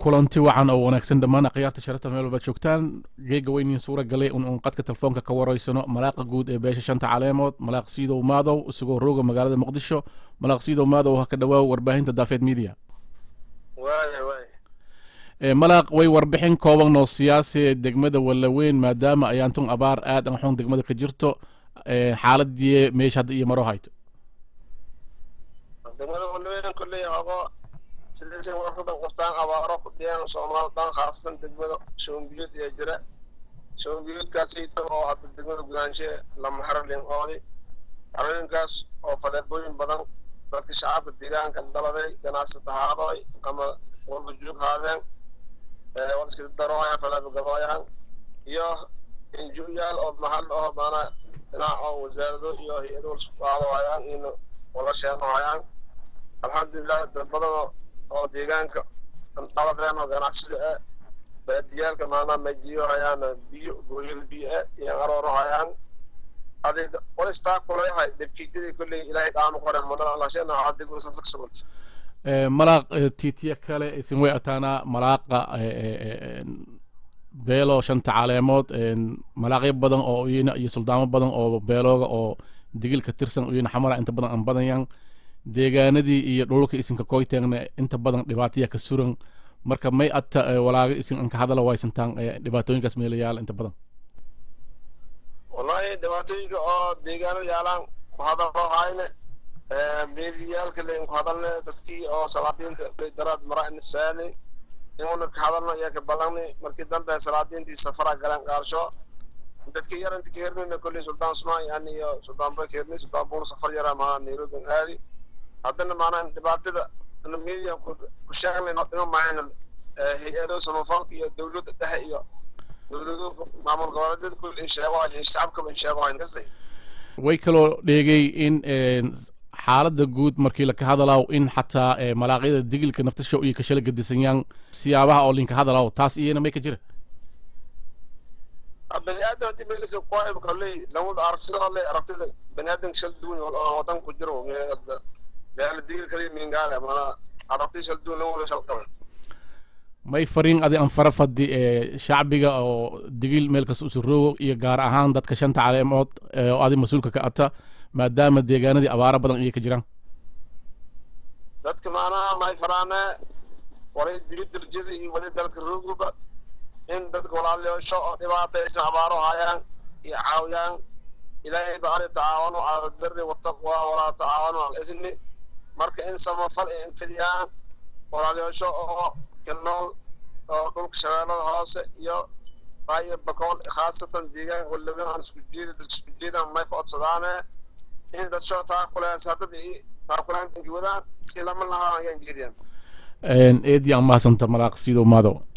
kulanti wacan oo wanaagsan dhammaan akhyaarta sharafta meel walbaad joogtaan geega weyniin suura galay un uun qadka telefoonka ka waraysano malaaqa guud ee beesha shanta caleemood malaaq siidow maadow isagoo rooga magaalada muqdisho malaaq siidow maadow ha ka dhawaaw warbaahinta daafeed media malaaq way warbixin kooban oo siyaasi ee degmada wallaweyn maadaama ayaantun abaar aad an xun degmada ka jirto xaaladii meesha hadda iyo maro hayto degmada wallaweyn kolley hogo sidaysay warka dhan qabtaan abaaro ku dhiyaan soomaal dhan khaasatan degmada shoombiyood ee jira shoombiyoodkaasayto oo hadda degmada gudaanshe lama xarolin oodi xarooyinkaas oo faleebooyin badan dadka shacabka deegaanka dhaladay ganacsata haadoy ama walba joog haadeen wal iska darooyaan faleebo gadooyaan iyo injuyaal oo mahal oo maanaa dhinac oo wasaarado iyo hay-ado walsqaadohayaan in wala sheenohayaan alxamdulilah dad badan oo deegaanka dhaladeen oo ganacsida ah baadiyaalka maanaa majiyo hayaan biyo gooyada biyo ah iyo arooro hayaan adig walistaa kuleyahay debkiidadii kolley ilaahay dhaanu qoren madhalashena adigusasagsugun malaaq tiitiya kale isin way ataanaa malaaqa beelo shanta caleemood malaaqyo badan oo uyina iyo suldaamo badan oo beelooga oo digil ka tirsan uyina xamara inta badan aan badanyan deegaanadii iyo dhulka isinka koyteegna inta badan dhibaataya ka suran marka may ata walaaga isin anka hadala waysantaan dhibaatooyinkaas meelayaala inta badan wallahi dhibaatooyinka oo deegaanada yaalaan ku hadalo hayne meediyaalka layn ku hadalne dadkii oo salaadiinta daraad mara nisaani inuna ka hadalno iyo ka ballanni markii dambe salaadiintii safara galeen qaarsho dadkii yar inta ka hernayna kolley suldaan sumaan yani iyo suldaan bay ka hernay suldaan buuna safar yaraa maaa nairobi aadi haddana maanaa dhibaatada media ku sheegnayno dhino mahayna hay-ado samafalka iyo dowladda dhexe iyo dowlado maamul goboleedyada kul in sheegohayn in shacabkaba in sheegohayn kasay way kaloo dheegay in xaaladda guud markii laka hadalaaw in xataa malaaqyada digilka naftasha iyo kashala gadisanyaan siyaabaha oo linka hadalaaw taas iyana may ka jira bani aadam hadii meelisa kuwaim kolley lawada aragtida le aragtida bani aadamka shal duwan oo wadan ku jiro meela digil kaliya mingaale mana aragti shal duwan lawada shal qaban may fariin adi an fara fadi ee shacbiga oo digil meel kasta usuroogo iyo gaar ahaan dadka shanta caleemood oo adi mas-uulka ka ata maadaama deegaanadii abaaro badan iyo ka jiraan dadka maanaha may faraane walay dibid darjada iyo wali dalka rooguba in dadka walaalayaasho oo dhibaataysan abaaro hayaan iyo caawiyaan ilaahay ba ari tacaawanu cala albiri wataqwa walaa tacaawanu cala ismi marka in samafal ay infidiyaan walaalayaasho oo ka nool oo dhulka shabeellada hoose iyo baayo bakool khaasatan deegaanka walawen aan isku jeeda dad isku jeedaan may ka codsadaane in dadsho taakuleas haddaba taakuleen inki wadaan si lama lahaa ayaan jeediyaan eedii aan mahadsanta malaaq siidow maadow